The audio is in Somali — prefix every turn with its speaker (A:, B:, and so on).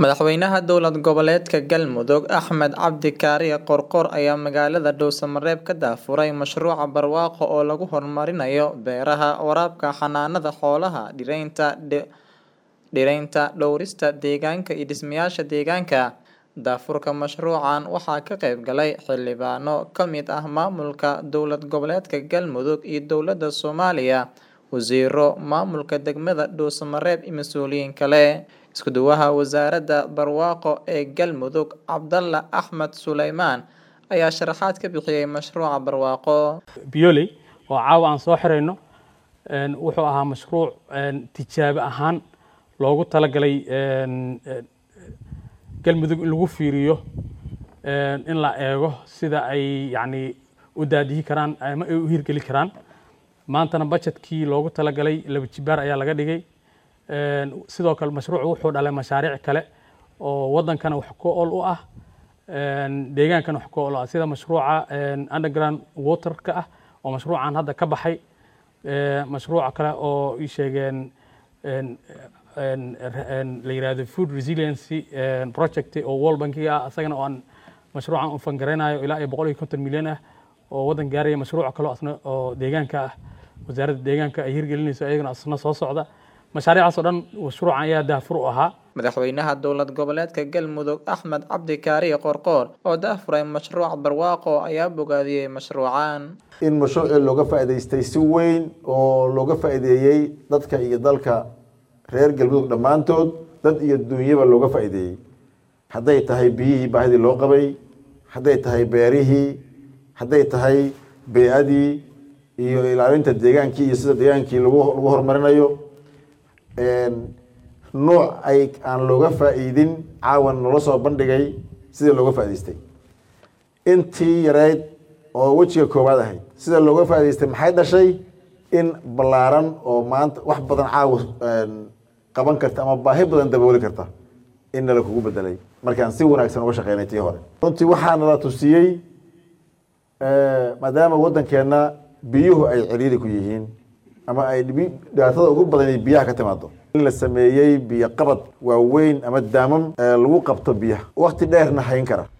A: Madaxweynaha dowlad goboleedka Galmudug Axmed Cabdi Kaariye Qoorqoor ayaa magaalada Dhuusamareeb ka daafuray mashruuca barwaaqo oo lagu horumarinayo beeraha, waraabka, xanaanada xoolaha, dhiraynta, dhiraynta, dhowrista deegaanka iyo dhismayaasha deegaanka. Daafurka mashruucan waxaa ka qayb galay xildhibaano ka mid ah maamulka dowlad goboleedka Galmudug iyo dowladda Soomaaliya, wasiirro, maamulka degmada Dhuusamareeb iyo mas'uuliyiin kale. Isku duwaha wasaaradda barwaaqo ee Galmudug Cabdalla Axmed Suleymaan ayaa sharaxaad ka bixiyay mashruuca barwaaqo.
B: Bioley oo caawa aan soo xirayno wuxuu ahaa mashruuc tijaabo ahaan loogu talagalay Galmudug in lagu fiiriyo in la eego sida ay yacni u daadihi karaan ama ay u hirgeli karaan maantana budgetkii loogu talagalay laba jibaar ayaa laga dhigay sidoo kale mashruucu wuxuu dhalay mashaariic kale oo wadankana wax ku ool u ah deegaankana wax ku ool u ah sida mashruuca underground waterka ah oo mashruucan hadda ka baxay mashruuca kale oo ii sheegeen la yiraahdo food resiliency project oo world bankiga ah isagana oo aan mashruucan u fangareynayo ilaa iyo boqol iyo konton milyan ah oo wadan gaaraya mashruuca kale asna oo deegaanka ah wasaaradda deegaanka ay hirgelinayso iyagana asna soo socda mashaariicaas oo dhan mashruucan ayaa daafur u ahaa
A: madaxweynaha dowlad goboleedka galmudug axmed cabdi kaariye qoorqoor oo daafuray mashruuca barwaaqo ayaa bogaadiyey mashruucan
C: in mashruucii looga faa'iidaystay si weyn oo looga faa'iideeyey dadka iyo dalka reer galmudug dhammaantood dad iyo duunyaba looga faa'iideeyey hadday tahay biyihii baahidii loo qabay hadday tahay beerihii hadday tahay bey-adii iyo ilaalinta deegaankii iyo sida deegaankii lagu lagu horumarinayo nuuc ay aan looga faa'iidin caawan noola soo bandhigay sidii looga faa'idaystay intii yareyd oo wejiga koowaad ahayd sida looga faa'idaystay maxay dhashay in ballaaran oo maanta wax badan caawa qaban karta ama baahi badan dabooli karta in nala kugu bedelay markaan si wanaagsan uga shaqeynay tii hore runtii waxaa nala tusiyey maadaama waddankeenna biyuhu ay ciriiri ku yihiin ama ay dhibaatada ugu badan biyaha ka timaado in la sameeyey biyo qabad waaweyn ama daamam lagu qabto biyaha wakti dheerna hayn kara